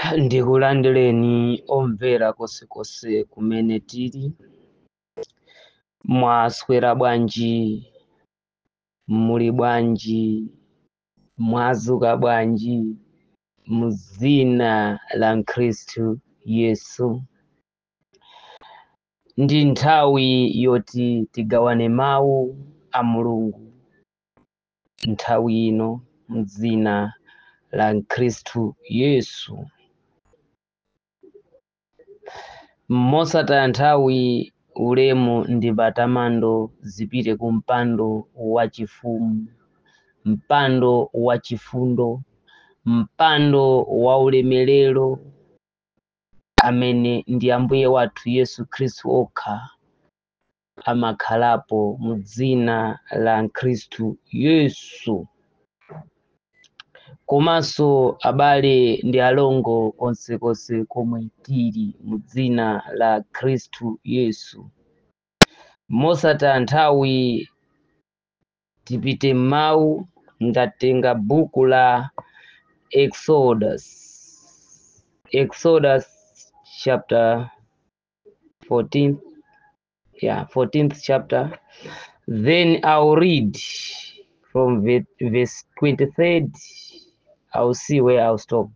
ndikulandireni omvera konsekonse kumene tili mwaswera bwanji muli bwanji mwazuka bwanji muzina la mkhristu yesu ndi nthawi yoti tigawane mawu a mulungu nthawi ino mzina la mkhristu yesu mosataya nthawi ulemu ndi matamando zipite ku mpando wachifumu mpando wachifundo mpando wa ulemerero amene ndi ambuye wathu yesu khristu okha amakhalapo mu dzina la mkhristu yesu komanso abale ndi alongo konsekonse komwe tili mu dzina la khristu yesu mosataya nthawi tipite m'mawu ndatenga buku la exodus exodus chapter 14 yeah 14th chapter then i'll read from ve- verse 23rd i'll see where i'll stop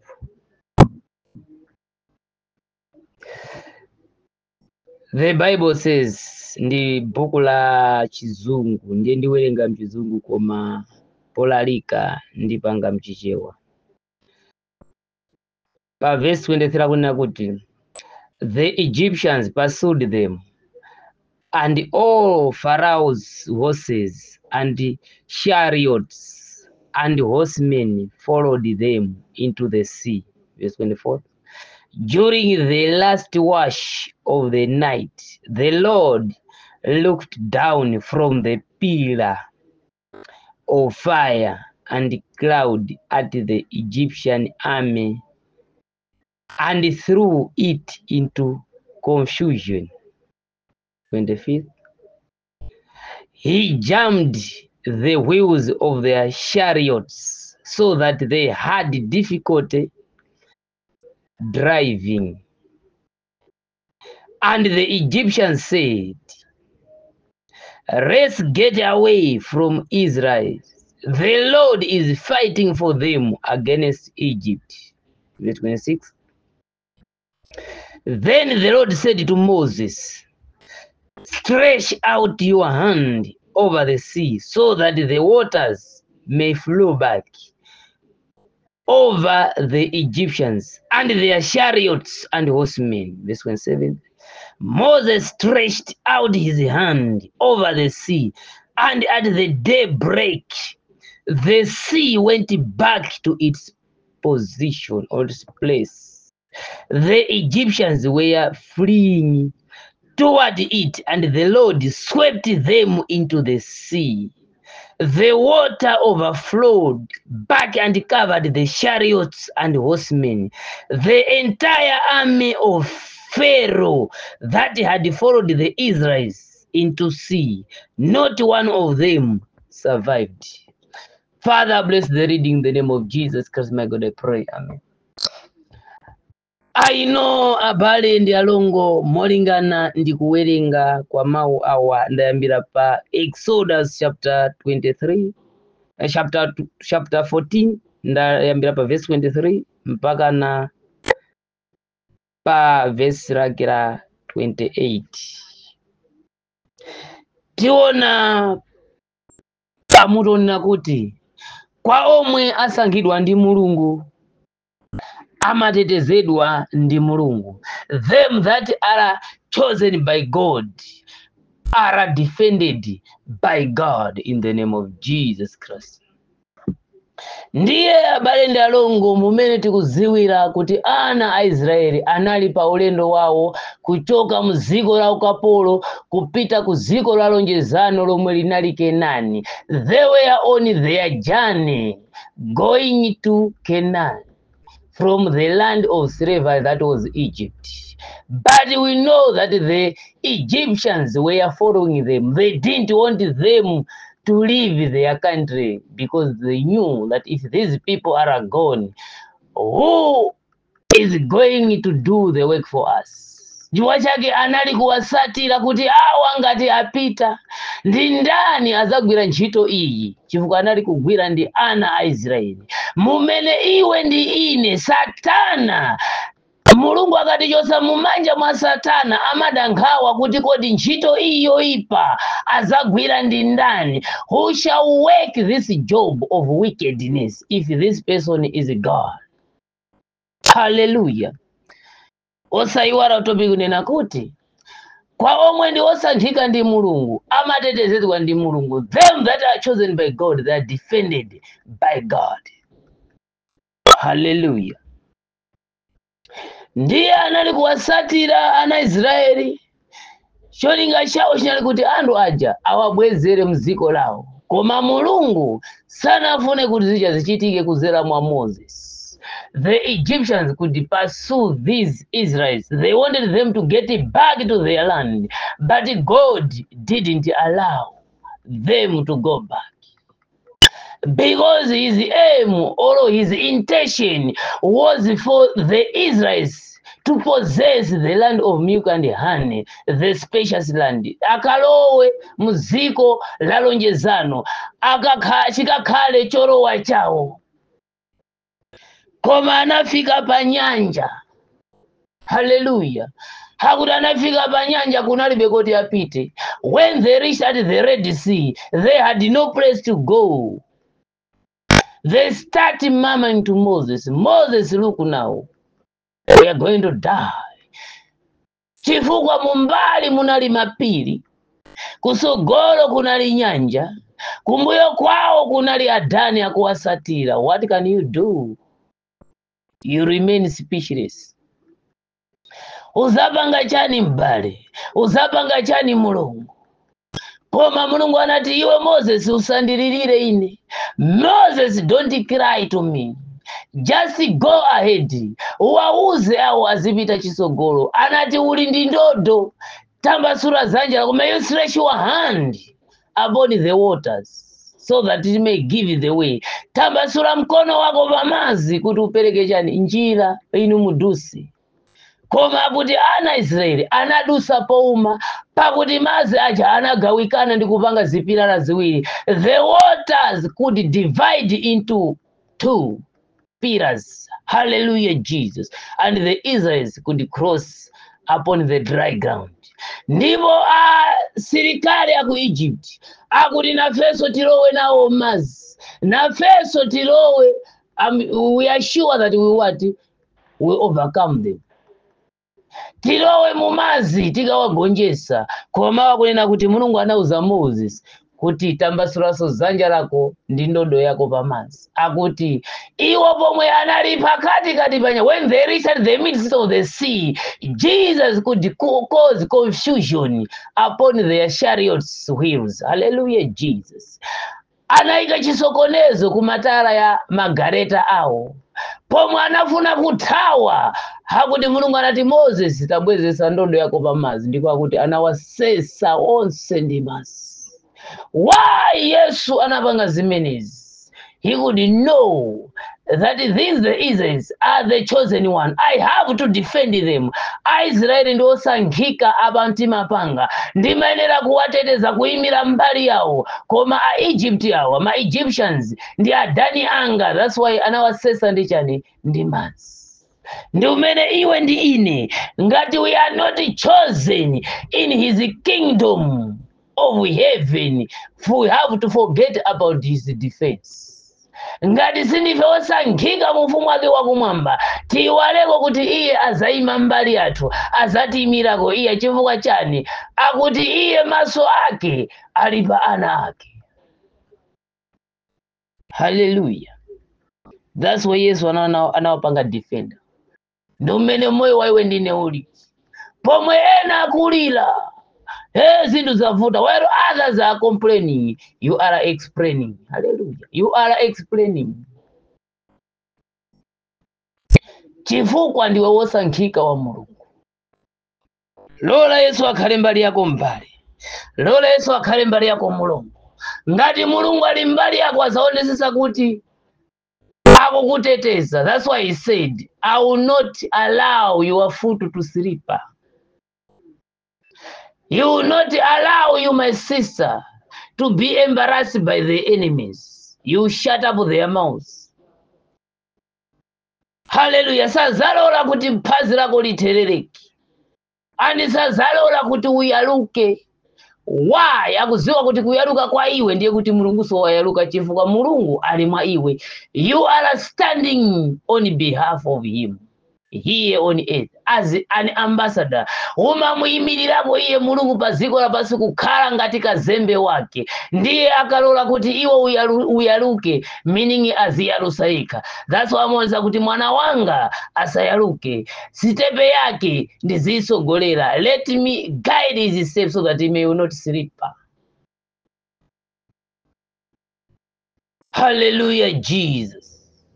the bible says ndi buku la chizungu ndiye ndiwerenga mchizungu koma polalika ndipanga mchichewa pa verse 23 akunena kuti the egyptians pursued them and all pharaoh's horses and chariots and horsemen followed them into the sea verse 24 during the last watch of the night the lord looked down from the pillar of fire and cloud at the egyptian army and threw it into confusion 25th he jammed the wheels of their chariots so that they had difficulty driving and the egyptians said let's get away from israel the lord is fighting for them against egypt verse 26 then the lord said to moses stretch out your hand over the sea so that the waters may flow back over the Egyptians and their chariots and horsemen. Verse 27. Moses stretched out his hand over the sea, and at the daybreak, the sea went back to its position or its place. The Egyptians were fleeing toward it, and the Lord swept them into the sea. The water overflowed back and covered the chariots and horsemen. The entire army of Pharaoh that had followed the Israelites into sea, not one of them survived. Father, bless the reading in the name of Jesus Christ, my God, I pray. Amen. I know abale ndi alongo molingana ndi kuwerenga kwa mawu awa ndayambira pa exodus chapter 23 eh, chapter, tw- chapter 14 ndayambira pa verse 23 mpaka na pa verse lake la 28 tiona pamutonena kuti kwa omwe asankhidwa ndi mulungu amatetezedwa ndi mulungu them that are chosen by god are defended by god in the name of jesus christ ndiye abale ndi alongo mumene tikuziwira kuti ana a israeli anali pa ulendo wawo kuchoka mu dziko la ukapolo kupita ku dziko la lonjezano lomwe linali kenani they were on their journey going to canaan from the land of slavery that was Egypt. But we know that the Egyptians were following them. They didn't want them to leave their country because they knew that if these people are gone, who is going to do the work for us chifukwa chake anali kuwasatira kuti awa ngati apita ndi ndani adzagwira ntchito iyi chifukwa anali kugwira ndi ana a israeli mumene iwe ndi ine satana mulungu akatichosa mumanja mwa satana amadankhawa kuti kodi ntchito iyi yoyipa adzagwira ndi ndani who shall work this job of wickedness if this person is god haleluya osayiwala tobi kunena kuti kwa omwe ndi osankhika ndi mulungu amatetezedwa ndi mulungu them that are chosen by god they are defended by god haleluya ndiye anali kuwasatira ana israeli cholinga chawo chinali kuti anthu aja awabwezere mdziko lawo koma mulungu sanafune kuti zicha zichitike kudzera mwa moses the egyptians could pursue these israelites they wanted them to get back to their land but god didn't allow them to go back because his aim or his intention was for the Israelites to possess the land of milk and honey, the spacious land. Akalowe muziko la lonjezano, akakha chikakhale cholowa chawo. Koma anafika pa nyanja. Hallelujah. hakuti anafika pa nyanja kunalibe koti apite when they reached at the red sea they had no place to go they start murmuring to moses moses look now we are going to die chifukwa mumbali munali mapiri kusogolo kunali nyanja kumbuyo kwawo kunali adani akuwasatira what can you do you remain speechless uzapanga chani m'bale uzapanga chani mulungu koma mulungu anati iwe moses usandililire ine moses don't cry to me just go ahead uwauze awo azipita chisogolo anati uli ndi ndodo tambasula dzanja lako may you stretch your hand upon the waters so that it may give the way tambasula mkono wako pamazi kuti upereke chani njira inu mudusi koma kuti ana israeli anadusa pouma pakuti madzi aja anagawikana ndi kupanga zipilala ziwiri the waters could divide into two pillars hallelujah jesus and the israelites could cross upon the dry ground ndipo asilikali aku egypt akuti nafenso tilowe nawo madzi nafenso tilowe um, we are sure that we what we overcome them tilowe mumazi tikawagonjesa koma wakunena kuti mulungu anauza moses kuti tambasulaso dzanja lako ndi ndodo yako pamazi akuti iwo pomwe anali pakati kati panya when they reached at the midst of the sea jesus could co- cause confusion upon their chariots wheels hallelujah jesus anayika chisokonezo kumatala ya magareta awo pomwe anafuna kuthawa hakuti mulungu anati moses tabwezesa ndodo yako pamazi ndipo akuti anawasesa onse ndi madzi why yesu anapanga zimenezi he could know that these the israelites are the chosen one i have to defend them aisraeli ndi osankhika apa mtima panga ndimayenera kuwateteza kuyimira mbali yawo koma aegypt awa ma egyptians ndi adani anga that's why anawasesa ndi chani ndi madzi ndi umene iwe ndi ine ngati we are not chosen in his kingdom of heaven we have to forget about his defense ngati sindife osankhika mu ufumu wake wakumwamba tiyiwaleko kuti iye azayima mbali yathu azatiyimirako iye chifukwa chani akuti iye maso ake ali pa ana ake haleluya that's why yesu ana- anawapanga defender ndi umene moyo wa iwe ndine uli pomwe ena akulira hey zinthu zavuta while others are complaining you are explaining hallelujah you are explaining chifukwa ndiwe wosankhika wa mulungu lola yesu akhale mbali yako mbali lola yesu akhale mbali yako mulungu ngati mulungu ali mbali yako azaonesesa kuti akukuteteza that's why he said i will not allow your foot to slip you will not allow you my sister to be embarrassed by the enemies you shut up their mouths haleluya sazalola kuti phazi lako literereke ani sazalola kuti uyaluke why akuziwa kuti kuyaluka kwa iwe ndiye kuti mulunguso wayaluka chifukwa mulungu ali mwa iwe you are standing on behalf of him here on earth as an ambassador umamuyimirirako iye mulungu pa dziko lapansi kukhala ngati kazembe wake ndiye akalola kuti iwe uyalu, uyaluke meaning aziyalusa yekha that's why amonza kuti mwana wanga asayaluke sitepe yake ndiziyisogolera let me guide his steps so that he may not slip hallelujah jesus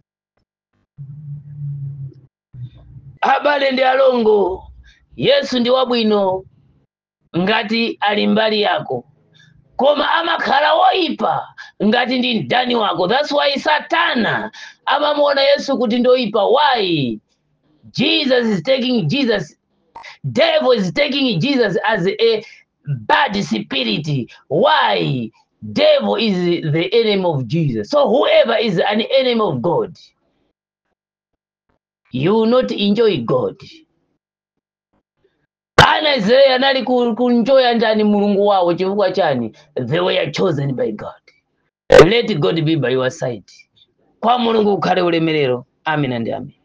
abale ndi alongo yesu ndi wabwino ngati ali mbali yako koma amakhala woyipa ngati ndi mdani wako that's why satana amamuona yesu kuti ndoyipa why jesus is taking jesus devil is taking jesus as a bad spirit why devil is the enemy of jesus so whoever is an enemy of god you will not enjoy God. Ana Israeli anali ku- kunjoya njani mulungu wawo chifukwa chani? They were chosen by God. Let God be by your side. Kwa mulungu ukhale ulemerero. Amen and amen.